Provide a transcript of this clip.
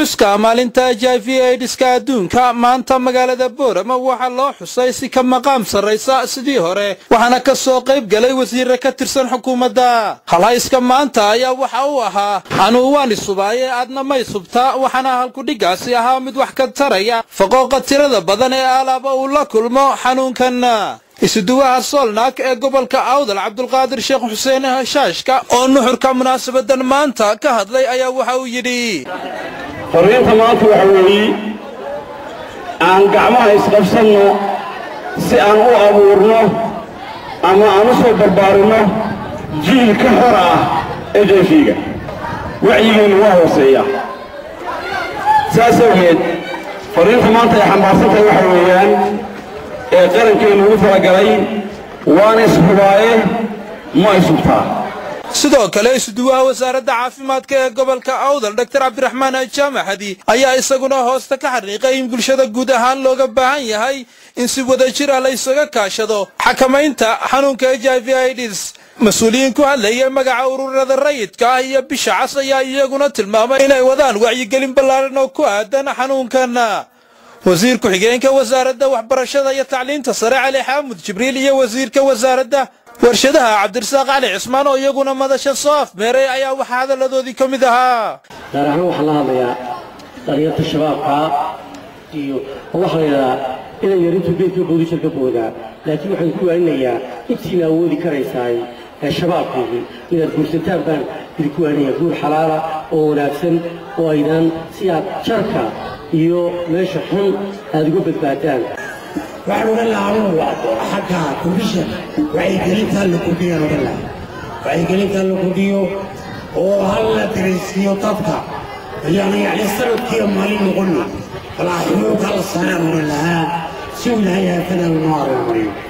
xuska maalinta h i v aidiska adduunka maanta magaalada boorama waxaa loo xusay si ka maqaam sarraysa sidii hore waxaana ka soo qayb galay wasiirre ka tirsan xukuumadda halhayska maanta ayaa waxa uu ahaa anuu waan isubaaye aadna may subtaa waxaana halkudhiggaasi ahaa mid wax ka taraya faqooqa tirada badan ee alaaba uu la kulmo xanuunkan isuduwaha soolnaag ee gobolka awdal cabdulqaadir sheekh xuseen hashaashka oo nuxurka munaasabadan maanta ka hadlay ayaa waxa uu yidhi fariinta maanta waxa weeye aan gacmaha isqabsanno si aan u abuurno ama aan u soo barbaarinno jiil ka hor ah h i v-ga wacyigeennu waa hooseeya saas awgeed fariinta maanta ay xambaarsantahay waxa weeyaan ee qarankeennu ugu talagalay waana ishubaaye ma isubtaa sidoo kale isuduwaha wasaaradda caafimaadka ee gobolka awdal dor cabdiraxmaan jaamaxadi ayaa isaguna hoosta ka xariiqay in bulshada guud ahaan looga baahan yahay in si wada jir ah la ysaga kaashado xakamaynta xanuunka h i v ids mas-uuliyiin ku hadlayay magaca ururada rayidka ah iyo bisha cas ayaa iyaguna tilmaamay inay wadaan wacyigelin ballaaran oo ku aadan xanuunkan wasiir ku-xigeenka wasaaradda waxbarashada iyo tacliinta sare cali xaamud jibriil iyo wasiirka wasaaradda warshadaha cabdirasaaq cali cismaan oo iyaguna madasha soo afmeeray ayaa waxaa hadalladoodii ka mid ahaa gaar ahaan waxaan la hadlayaa dhalinyarta shabaabka iyo waxaa la yidhahdaa inay yarintu geedka boodishar ka boodaa laakiin waxaan ku waaninayaa intiina awoodi karaysaay ee shabaabkeedii inaad guursataan baan idinku waaninayaa guur xalaala oo wanaagsan oo aydan si aad jarka iyo meesha xun aad uga badbaadaan waxaan odhan lahaa anugu xagga kondishan wacyigelintaa la kordhiyaan odhan lahaa wacyigelintaa la kordhiyo oo hal la daraysiiyo dadka ayaan yacni sanadkiiyo maalin noqonna walaa xunuunka la saaraan odhan lahaa si uu ilaahay haafadan noo arrimariyo